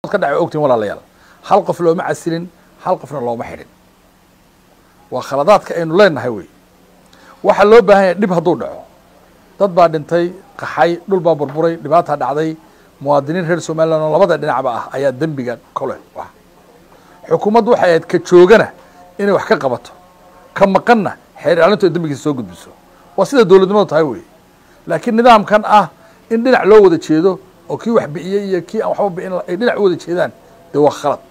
ka dhacay ogtiin walaalayaal hal qof looma casilin hal qofna looma xidhin waa khaladaadka aynu leenahay wey waxaa loo baahan yahay dhib hadduu dhaco dad baa dhintay qaxay dhul baa burburay dhibaataa dhacday muwaadiniin reer somaliland oo labada dhinacba ah ayaa dembiga kole ah xukuumaddu waxay ahayd ka joogana inay wax ka qabato ka maqanna xeer ilaalintu ay dembigiisa soo gudbiso waa sida dowladnimadu tahay wey laakiin nidaamkan ah in dhinac loo wada jeedo oo kii wax bi'iyey iyo kii aan waxba bi'in ay dhinac u wada jeedaan dee waa khalad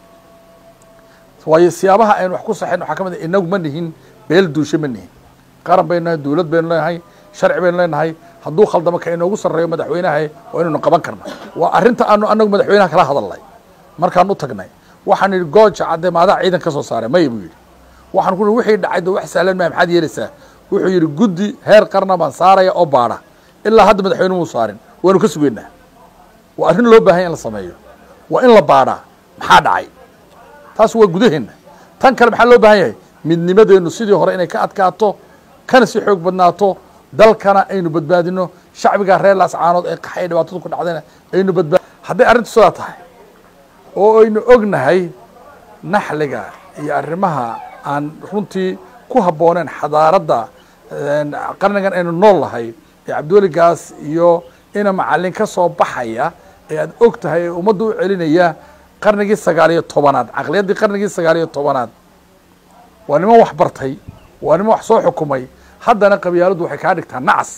waayo siyaabaha aynu wax ku saxayn waxaa ka mid ah inagu ma nihin beel duushe ma nihin qaran baynu nahay dowlad baynu leenahay sharci baynu leenahay hadduu khaldamo ka inoogu sarreeyo madaxweynaha waa inaynu qaban karna waa arrinta aanu anagu madaxweynaha kala hadalnay markaan u tagnay waxaan idhi gooja cadde maadaa ciidan ka soo saaray maya buu yidhi waxaan ku wixii dhacay de wax sahlan maa maxaad yeelaysaa wuxuu yidhi guddi heer qarna baan saaraya oo baadha ilaa hadda madaxweyne muu saarin waanu ka sugeynaa waa arrin loo baahan ya in la sameeyo waa in la baadhaa maxaa dhacay taas waa gudaheenna tan kale maxaa loo baahan yahay midnimadeennu sidii hore inay ka adkaato kana si xoog badnaato dalkana aynu badbaadino shacbiga reer laascaanood ee qaxay dhibaatadu ku dhacdayna aynu badbaad hadday arrintu sidaa tahay oo aynu ognahay naxliga iyo arrimaha aan runtii ku habbooneen xadaaradda qarnigan aynu nool nahay ee cabdiweligaas iyo ina macallin ka soo baxaya ee aad og tahay ee ummadda u celinaya qarnigii sagaal iyo tobanaad caqliyaddii qarnigii sagaal iyo tobanaad waa niman wax bartay waa niman wax soo xukumay haddana qabyaaladdu waxay kaa dhigtaa nacas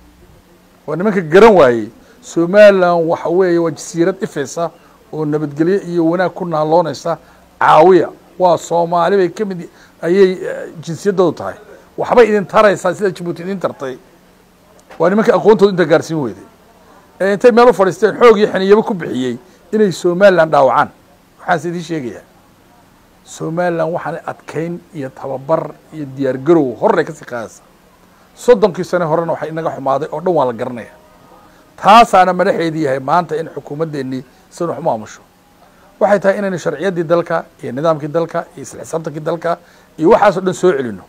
waa nimanka garan waayey somalilan waxa weeye waa jasiirad ifaysa oo nabadgelyo iyo wanaag ku naaloonaysa caawiya waa soomaali bay ka mid ayay jinsiyaddoodu tahay waxbay idin taraysaa sida jabuuti idin tartay waa nimanka aqoontooda inta gaarsiin weyday ee intay meel u fadhiisteen xoog iyo xiniyabo ku bixiyey inay somalilan dhaawacaan waxaanse idiin sheegayaa somalilan waxaana adkayn iyo tababar iyo diyaar garow horray kasii qaadaysa soddonkii sane horena waxay inaga xumaaday oo dhan waa la garanaya taasaana madaxeedii yahay maanta in xukuumaddeenii sidan wax maamusho waxay tahay inaynu sharciyaddii dalka iyo nidaamkii dalka iyo isla xisaabtankii dalka iyo waxaasoo dhan soo celino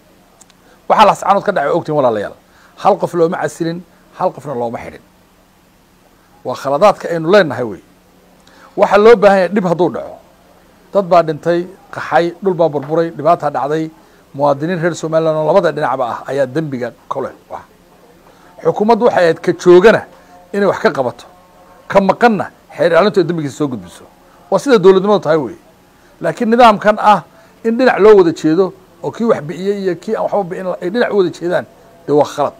waxaa lascaanood ka dhacay ogtiin walaalayaal hal qof looma casilin hal qofna looma xidhin waa khaladaadka aynu leenahay wey waxaa loo baahan yahay dhib hadduu dhaco dad baa dhintay qaxay dhul baa burburay dhibaataa dhacday muwaadiniin reer somaliland oo labada dhinacba ah ayaa dembiga kole ah xukuumaddu waxay ahayd ka joogana inay wax ka qabato ka maqanna xeer ilaalintu ay dembigiisa soo gudbiso waa sida dowladnimadu tahay wey laakiin nidaamkan ah in dhinac loo wada jeedo oo kii wax bi'iyey iyo kii aan waxba bi'in ay dhinac u wada jeedaan dee waa khalad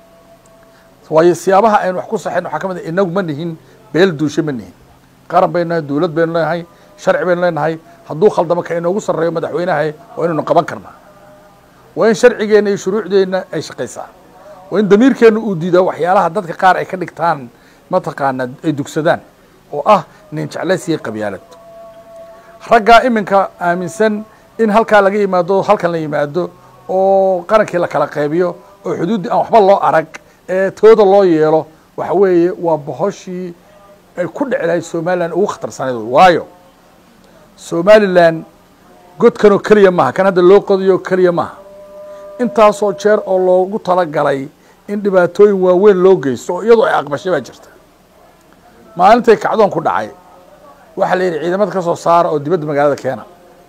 waayo siyaabaha aynu wax ku saxayn waxaa ka mid ah inagu ma nihin beel duushe ma nihin qaran baynu nahay dowlad baynu leenahay sharci baynu leenahay hadduu khaldamo ka inoogu sarreeyo madaxweynaha waa inaynu qaban karnaa waa in sharcigeenna iyo shuruucdeenna ay shaqaysaa waa in damiirkeenna uu diidaa waxyaalaha dadka qaar ay ka dhigtaan mataqaana ay dugsadaan oo ah nin jeclaysiya qabyaalad raggaa iminka aaminsan in halkaa laga yimaado halkan la yimaado oo qarankii la kala qaybiyo oo xuduuddii aan waxba loo arag ee tooda loo yeelo waxa weeye waa bohoshii ay ku dhici lahayd somalilan ugu khatarsaneyd waayo somalilan godkanoo keliya maaha kan hadda loo qodiyo keliya maaha intaasoo jeer oo loogu talagalay in dhibaatooyin waaweyn loo geysto oo iyadoo ay aqbashay baa jirta maalintay kacdoon ku dhacay waxaa la yidhi ciidamada ka soo saara oo dibadda magaalada keena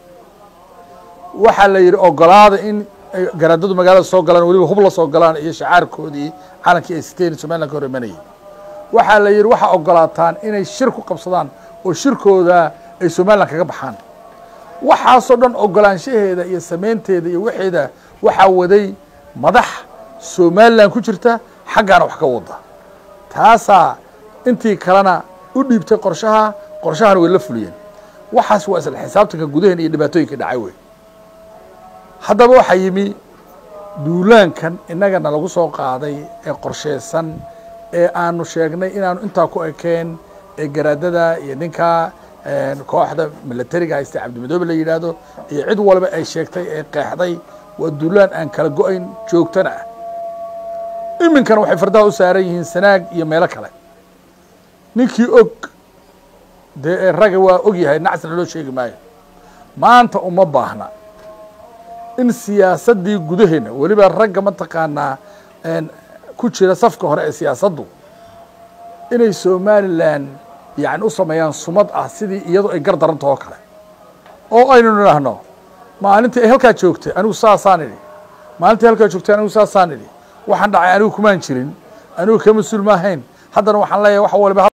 waxaa la yidhi ogolaada in ay garaadadu magaalada soo galaan weliba hub la soo galaan iyo shacaarkoodii calankii ay siteen somalilan ka hor imanayay waxaa la yidhi waxaa ogolaataan inay shir ku qabsadaan oo shirkooda ay somalilan kaga baxaan waxaasoo dhan ogolaanshaheeda iyo samaynteeda iyo waxeeda waxaa waday madax somalilan ku jirta xaggaana wax ka wada taasaa intii kalena u dhiibtay qorshaha qorshahana way la fuliyeen waxaas waa isla xisaabtanka gudaheen iyo dhibaatooyinka dhacay wey haddaba waxaa yimi duulaankan innagana lagu soo qaaday ee qorsheysan ee aanu sheegnay inaanu intaa ku ekeen ee garaadada iyo ninka kooxda milatariga haysta cabdimadoobe la yidhaahdo iyo cid walba ay sheegtay ee qeexday waa duulaan aan kala go-ayn joogtana ah iminkana waxay fardaha u saaran yihiin sanaag iyo meelo kale ninkii og dee ee raga waa og yahay nacsna loo sheegi maayo maanta uma baahna in siyaasaddii gudaheena weliba ragga mataqaanaa ku jira safka hore ee siyaasaddu inay somalilan yani u sameeyaan sumad ah sidii iyadoo ay gar daranto oo kale oo aynu nidhaahno maalintii ay halkaa joogtay anigu saasaan idhi maalintii halkaa joogtay anigu saasaan idhi waxaan dhacay anigu kumaan jirin anigu ka mas-uul maahayn haddana waxaan leeyahay wax waliba